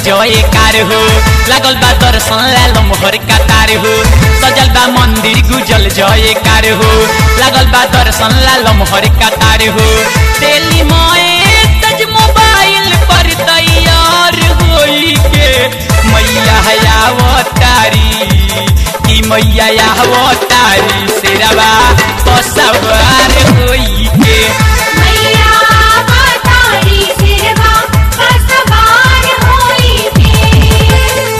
जय कार हो लागल बा दर्शन लाल मोहर कतार हो सजल बा मंदिर गुजल जय कार हो लागल बा दर्शन लाल मोहर कतार हो तेली मोए तज मोबाइल पर तैयार होई के मैया आवतारी की मैया आवतारी शेरवा सवार होई के मैया बतारी सिरवा पर सवार होई के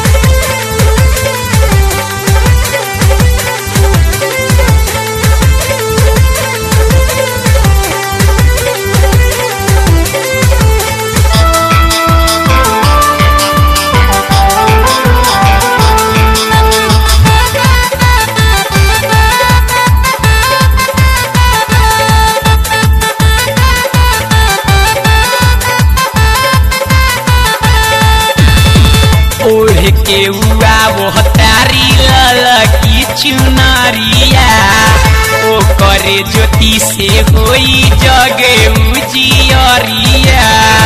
ओढ़ के उआ वो तारी ललकी चुनरिया ओ करे ज्योति से होई जगे उजियरिया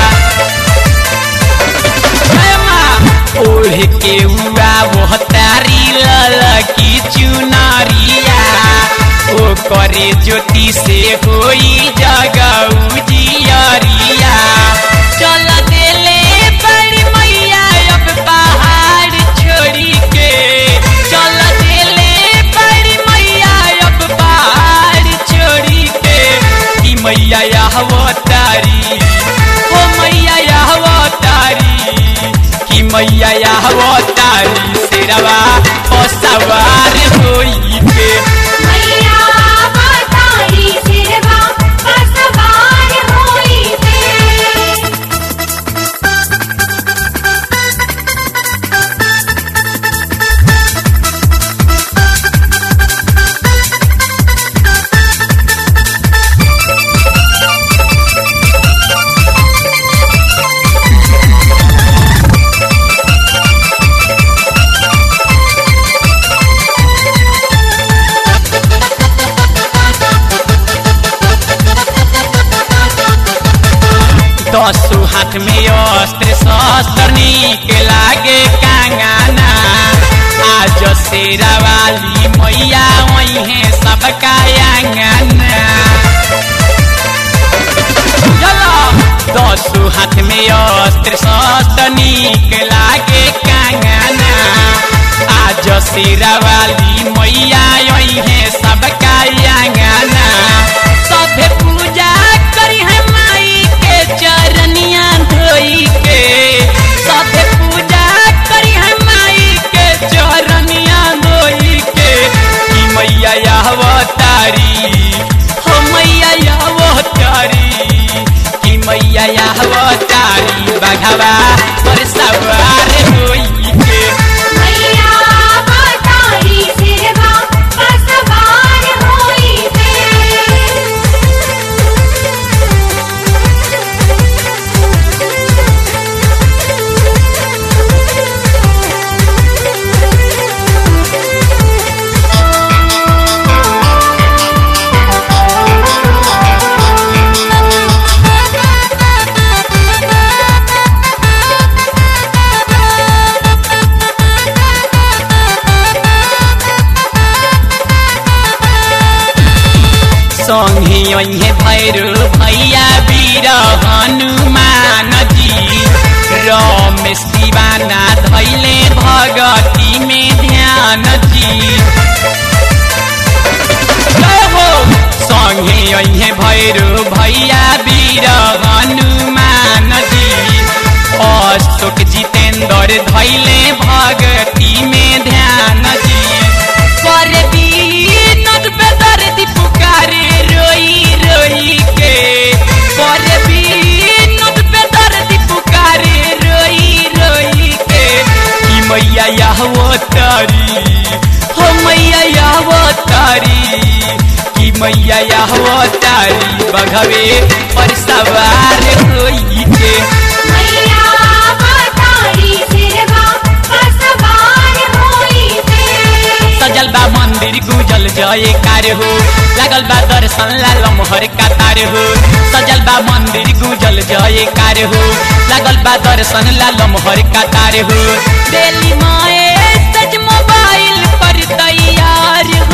हे माँ, ओढ़ के उआ वो तारी ललकी चुनरिया ओ करे ज्योति से होई जग उजियरिया चल देले बड़ी मैया अब पहाड़ छोड़ी के चल देले बड़ी मैया अब पहाड़ छोड़ी के कि मैया अवतारी ओ मैया अवतारी कि मैया अवतारी शेरवा ओ सवार होई के मैया बतारी सिरवा पर सवार होई के दसो हाथ में अस्त्र शस्त्र निक लागे कांगाना आज शेरा वाली मैया वही है सबका आंगना चलो दसो हाथ में अस्त्र शस्त्र निक लागे कांगाना आज शेरा वाली मैया यही है सबका आंगना सभे पूजा करी है माई के चरनिया धोई के सभे पूजा करी है माई के चरनिया धोई के कि मैया अवतारी हो मैया अवतारी कि मैया अवतारी बघवा पर सवार होई के मैया बतारी सिरवा पर सवार होई के संगे अहे भैरो भैया वीर हनुमान जी रमेश दीवाना धैले भगती में ध्यान जी जय हो संगे अहे भैरो भैया वीर हनुमान जी अशोक जितेंद्र धैले भगती में ध्यान जी पर बीनद बेदर्दी पुकारे रोई रोई के पर बीनद बेदर्दी पुकारे रोई रोई के कि मैया वो तारी हो मैया वो तारी कि मैया वो तारी बघवे पर सवार होई के मैया बतारी सिरवा पर सवार होई के सजल बा मन मंदिर गुजल जय कार हो लागल बा दर्शन ला लमहर कतार हो सजल बा मंदिर गुजल जय कार हो लागल बा दर्शन ला लमहर कतार हो दिल्ली माए सच मोबाइल पर तैयार